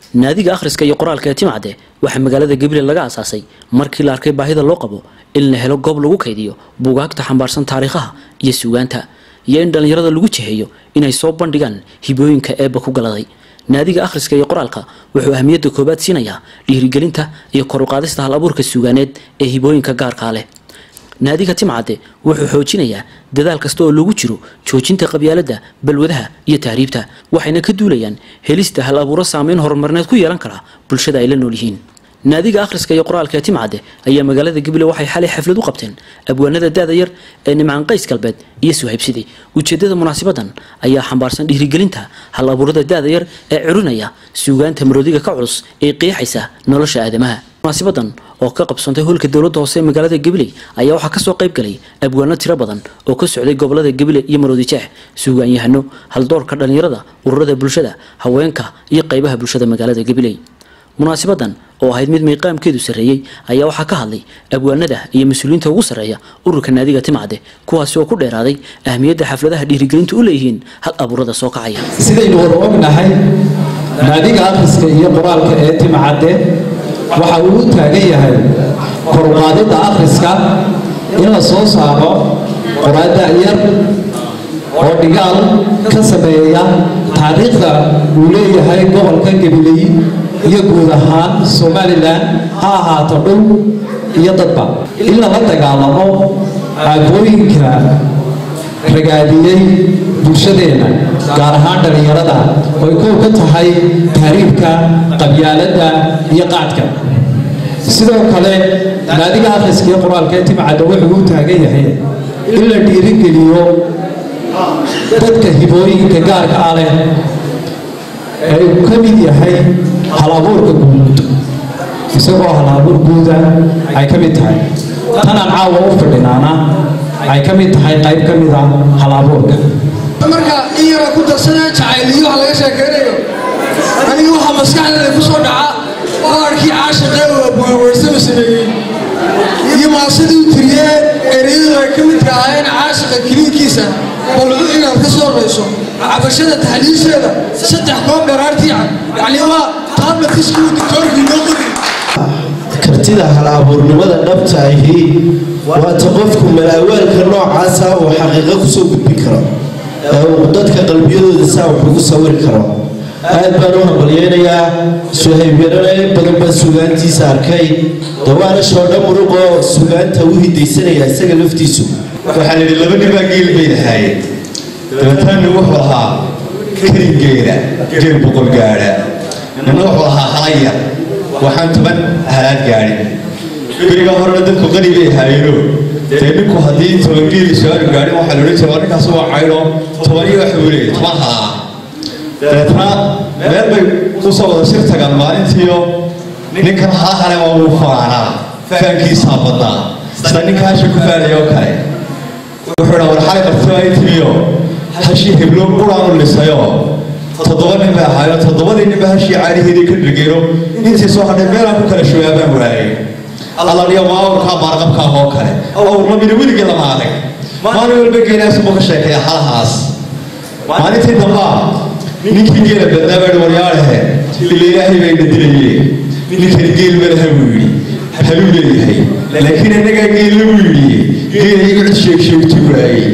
naadiga akhriska iyo qoraalka ee timcadde waxaa magaalada gabiley laga aasaasay markii la arkay baahida loo qabo in la helo goob lagu kaydiyo buugaagta xambaarsan taariikhaha iyo suugaanta iyo in dhallinyarada lagu jiheeyo inay soo bandhigaan hibooyinka eebba ku galaday naadiga akhriska iyo qoraalka wuxuu ahmiyadda koowaad siinayaa dhiirigelinta iyo koruqaadista hal abuurka suugaaneed ee hibooyinka gaarkaa leh naadiga timcadde wuxuu xoojinayaa dadaal kasta oo lagu jiro joojinta qabyaaladda balwadaha iyo tahriibta waxayna ka duulayaan helista hal abuuro saameyn horumarineed ku yeelan kara bulshada ay la nool yihiin naadiga akhriska iyo qoraalka ee timcadde ayaa magaalada gabiley waxay xalay xaflad u qabteen abwaanada da-da yar ee nimcaan qays galbeed iyo suhaybsidi ujeedada munaasibadan ayaa xambaarsan dhiirigelinta hal abuurada da-da yar ee curinaya suugaanta maroodiga ka culus ee qeexaysa nolosha aadamaha munaasibadan oo ka qabsantay hoolka dowladda hoose ee magaalada gabiley ayaa waxaa kasoo qayb galay abwaano tiro badan oo ka socday gobolada gabiley iyo maroodi jeex suugaanyahano haldoorka dhallinyarada ururada bulshada haweenka iyo qaybaha bulshada magaalada gabiley munaasibadan oo ahayd mid miiqaamkeedu sarreeyey ayaa waxaa ka hadlay abwaanada iyo mas-uuliyiinta ugu sarreeya ururka naadiga timcadde kuwaasi oo ku dheeraaday ahmiyadda xafladaha dhiirigelintu u leeyihiin hal abuurada soo kacaya sidaynu wada ognahay naadiga akhriska iyo qoraalka ee timcadde waxa uu u taagan yahay koruqaadidda akhriska in la soo saaro qoraada yar oo dhigaal ka sameeya taariikhda uu leeyahay gobolka gabiley iyo guud ahaan somalilan ha ahaato dhul iyo dadba in lala dagaalamo aafooyinka ragaadiyey bulshadeenna gaar ahaan dhallinyarada oy kow ka tahay tahriibka qabyaaladda iyo qaadka sidoo kale naadiga akhriska iyo qoraalka ee timcadda wuxuu u taagan yahay in la dhiirigeliyo dadka hibooyinka gaarka ah leh ee uu ka mid yahay halabuurka guud isagoo halabuur guuda ay ka mid tahay tanaan caawa u fadhinaana ay ka mid tahay qayb ka mid a halabuurka marka in yara ku darsanaya jacayliyo waxa laga sheekeynayo aniga waxaa maskaxdeeda ku soo dhaca oarkii caashiqee oo abwaanweysama sameeyey iyo maasidii u tiriyee ereyadu ay ka midka ahayn caashiqa kiliinkiisa balcu inaad ka soo rayso cabashada taxliisheeda saddex koob dharaartii yacni waa taablakiskii diktoorkii noo qodi kartida hal abuurnimada dhabta ahi waata qofku malaawaalka noocaasa uu xaqiiqo kusoo gudbin karo ee uu dadka qalbiyadooda saa wax ugu sawiri karo aad baan u hambalyeynayaa suhaybyarana in badan baan sugaantiisa arkay dawaana shoodha muruqoo sugaanta u hidaysanaya isaga laftiisu waxaa la yidhi laba nibaa geel bay lahaayeen dabeetana wuxuu ahaa karigeeda geel boqol gaadha nina wuxuu ahaa halaya waxaan toban halaad gaadhin beriga horena dadku qani bay ahaayeeno dee ninku haddii toban geeli su-aanu gaadhin waxaa la odhan jiray waa ninkaas waa cayno toban iyo waxa uu leeyahy toban halaa dabeetna meel bay usoo wada shir tagaan maalintiiyo ninkan haa hale waa wuu faanaa faankiisaa badnaa sida ninka hasha ku faanaya oo kale wuxuu dha war xalay qartay ay timiyo hashii heblo quraanu lisayo toddoba nin bay ahaayo toddobadii ninba hashii caaniheedii ka dhirgeeno intii soo hadhay meelaan ku kala shabaabaan waayay allaliya waa awrkaa baarqabkaa oo kale awrma mina weligii lama adag maalin walba geelaasubuu ka sheekaya halahaas maalintii dambaa ninkii geela badnaa baa waryaalehe ila ilaahay bayna dilaye ninkani geel malaha buu yidhi haluu leeyahay laakiin innagaa geella buu yidhi geela iga cid sheeg sheegti waayey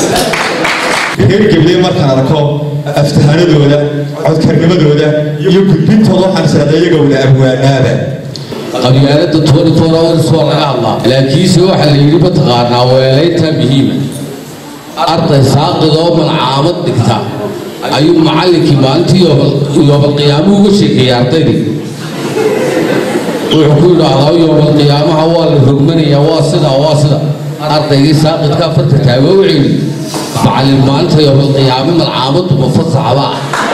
reer geble markaan arko aftahanadooda codkarnimadooda iyo gudbintooda waxaan isahda iyaga wada abwaanaaba qabyaalada twenty four hours waa laga hadlaa laakiinse waxaa la yidhi mataqaanaa weelaynta muhiima arday saaqidoo malcaamad dhigta ayuu macallinkii maalintii yoobalqiyaamuhu uga sheekeeyey ardaydii wuxuu ku yidhaahdaa yoobalqiyaamaha waa la rogmanayaa waa sida waa sida ardaygii saaqidka afarta taago wuxuu yidhi macallin maalinta yoobalqiyaame malcaamadu mafasaxaba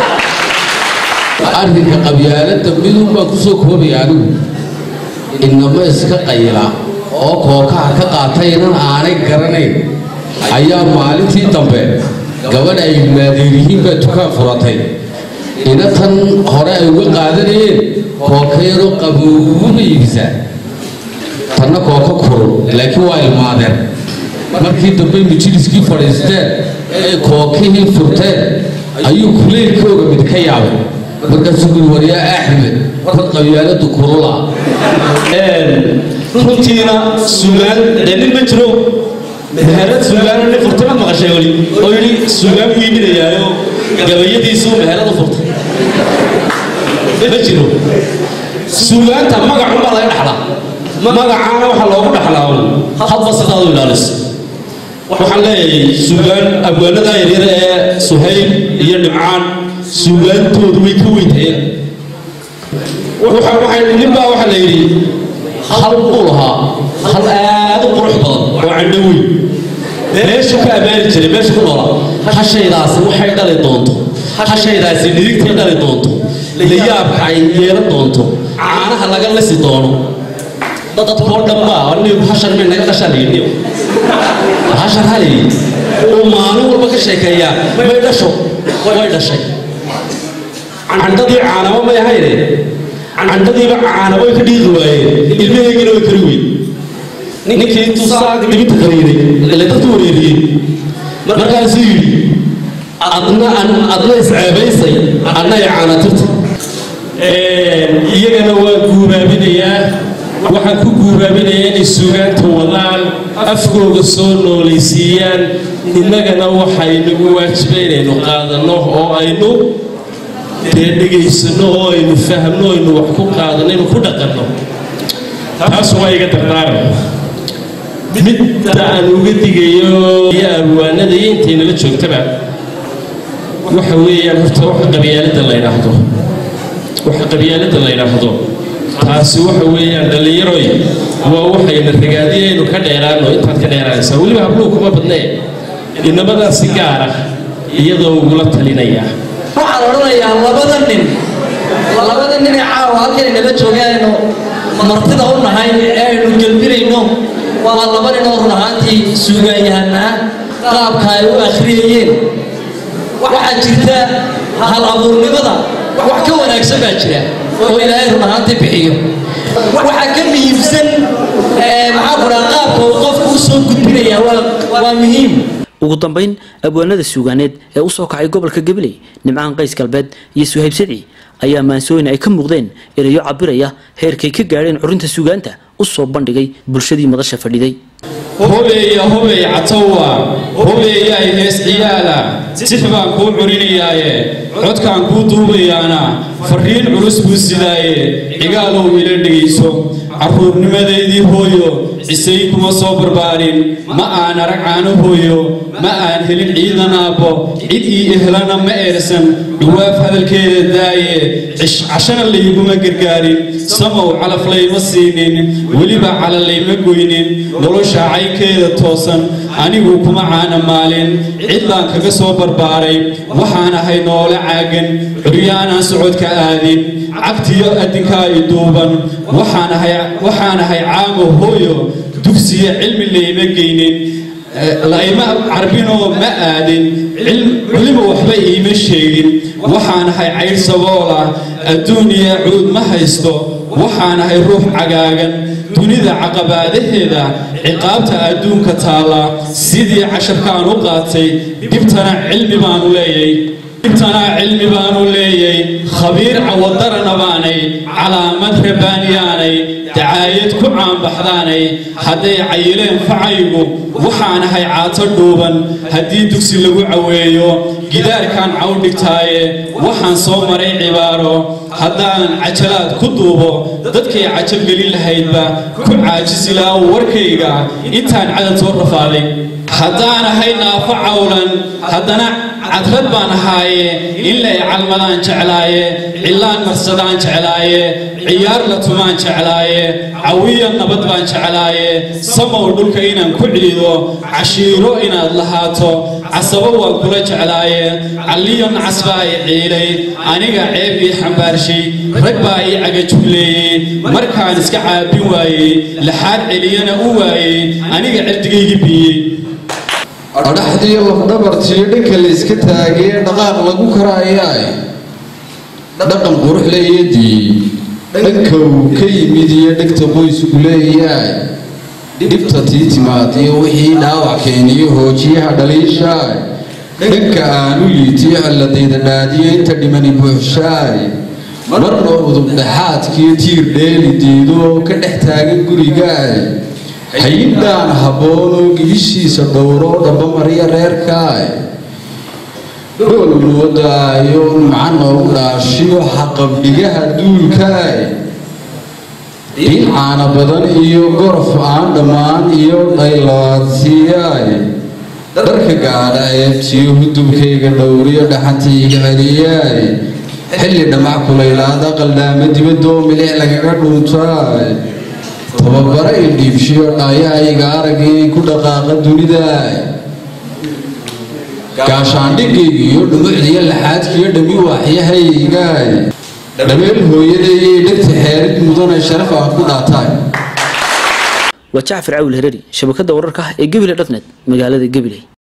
arrinka qabyaaladda midun baan kusoo koobaya anigu inama iska qayla oo kookaha ka qaataynan aanay garanayn ayaa maalintii dambe gabadh ay maadeeriyihiin baa dukaan furatay ina tan hore ay uga qaadanayeen kooka yaroo qabowba iibisaa tanna kooka kurul laakiin waa ilmaadeen markii dambe majliskii fadhiisteen ee kookihii furteen ayuu kuleylkooga mid ka yaabay markaasuu guri waryaa axmed war qabyaaladu kulula runtiina suugaan dee nin ma jiro meherad suugaana nin furtay ma maqashay weli oo yidhi suugaan buu iibinayaayo gabayadiisu meherad u furtay ma jiro suugaanta magacunbaa laga dhaxlaa magacaana waxaa loogu dhaxlaa hadba sidaad u ilaaliso waxaan leeyahay suugaan abwaanada yaryar ee suhayb iyo dhimcaan suugaantoodu way ka weyntayeen ninbaa waxaa la yidhi hal buu lahaa hal aad u qurux badan oo candho weyn meeshu ka ammaani jiray meeshu ku noolaa hashaydaasi waxay dhali doonto hashaydaasi nidigtay dhali doonto layaabka ay yeelan doonto caanaha laga lisi doono dadkoo dhan maa anigu hashar may naga dhashaa layidhi hashar halayii uu maalin walba ka sheekeeyaa may dhasho way dhashay candhadii caanamo may ahayne candhadiiba caanaboy ka dhiiqi waayeen ilmaheygina way kari weyn ninkii intuu saag dhibinta qariiray ile dadku wareeriyey markaasuu yidhi adna adna isceebaysay adna ay caanatirta iyagana waa guubaabinayaa waxaan ku guubaabinayaa inay suugaanta wadaan afkooga soo noolaysiiyaan innagana waxaynagu waajiba inaynu qaadanno oo aynu dee dhegaysano oo aynu fahmno aynu wax ku qaadano aynu ku dhaqanno taas waa iga dardaaran midda aan uga digayo iyo abwaanada iyo intaynala joogtaba waxa weeyaan horta waxa qabyaalada la yidhaahdo waxa qabyaalada la yidhaahdo taasi waxa weeyaan dhallinyaroy waa waxayna ragaadiyaynu ka dheeraano intaad ka dheeraanaysaa weliba habluhu kuma badnee inamadaasi gaar ah iyadoo ugula talinaya waxaan odhanayaa labada nin labada nin ee caawa halkay nala joogaanaynu martida u nahay ee aynu gelbinayno waa laba nin oo run ahaantii suugaanyahanaa qaabka ay u akhriyayeen waxaa jirta hal abuurnimada wax ka wanaagsan baa jira oo ilaahay run ahaantii bixiyo waxaa ka muhiimsan maxaa ku dhaha qaabka uu qofku u soo gudbinaya waa muhiim ugu dambayn abwaanada suugaaneed ee usoo kacay gobolka gabiley nimcaan qays galbeed iyo suhayb sadci ayaa maansooyin ay ka muuqdeen erayo cabiraya heerkay ka gaadheen curinta suugaanta u soo bandhigay bulshadii madasha fadhiday hubeeya hubey catowa hubeeyaay hees ciyaala six baan kuu curinayaaye codkaan kuu duubayaana fariin culus buu sidaaye cigaalow ila dhegayso carruurnimadeydii hooyo cisay kuma soo barbaarin ma aan arag caano hooyo ma aan helin ciidan aabbo cid ii ehlana ma eersan dhawaaf hadalkeeda daaye cashana layguma gargaarin samow calaf layma siinin weliba cala layma goynin nolosha caynkeeda toosan anigu kuma caana maalin cid baan kaga soo barbaaray waxaan ahay noole caagan curyaanaan socodka aadin cagtiyo addinkaa i duuban waxaan ahay caamo hooyo dugsiya cilmi layma geynin layma carbinoo ma aadin culimo waxba iima sheegin waxaan ahay caydh saboola adduuniya cuud ma haysto waxaan ahay ruux cagaagan dunida caqabaadaheeda ciqaabta adduunka taalla sidii casharkaan u qaatay dhibtana cilmi baanu leeyay dhibtana cilmi baanu leeyay khabiir cawadarana baanay calaamad rabaaniyaanay dacaayad ku caanbaxdaanay hadday cayileen facaygu waxaan ahay caato dhuuban haddii dugsi lagu caweeyo gidaarkaan caw dhigtaaye waxaan soo maray cibaaro haddaan cajalaad ku duubo dadkay cajab gelin lahaydba ku caajisi lahaa warkayga intaan cadad soo rafaaday haddaan ahay naafo cawlan haddana cadrad baan ahaaye in lay calmadaan jeclaaye cilaan marsadaan jeclaaye ciyaar la tumaan jeclaaye cawiya nabad baan jeclaaye samow dhulka inaan ku ciido cashiiro inaad lahaato casabo waan kula jeclaaye calliyo nacas baa i ciiday aniga ceeb ii xambaarshay rag baa ii cagajugleeyey markaan iska caabin waayey laxaad celiyana u waayey aniga cirdigaygi biyey adhaxdii lafdhabartiyo dhanka la iska taagee dhaqaaq lagu karaayaay dhaqan qurux leeyadii dhanka uu ka yimid iyo dhegta qoysku leeyaay dhibta tii timaad iyo wixii dhaawac keeniyo hoojiyaha dhaliishaay dhanka aanu liitiyo ciladayda dhaadiyo inta dhimani buuxshaay marna udub dhexaadkiyo tiir dheeli diido ka dhex taagan gurigaay hayindhaan habboonoo gibishiisa dhowro dhabamarya reerkaay dhool moodaayo nimca noogu dhaashiyo xaqabdhigaha duulkaay diin caana badan iyo gorof aan dhammaan iyo dhaylaadsiiyaay darka gaadha eebtiyo hudubkayga dhowriyo dhaxantayga celiyaay xilli dhamac kulaylaada qaldhaama dibadoo milic lagaga dhuuntaay tababara i dhiibshiyo dhaayahayga aragii ku dhaqaaqa dunidaay gaashaandhigayga iyo dhumucdiyo laxaadkiyo dhami waaxyahaygaay dhameel hooyadayay dhegta xeerid mudanay sharaf aan ku dhaataay waa jacfar cawil hereri shabakada wararka ah ee gebile dhatnet magaalada gebiley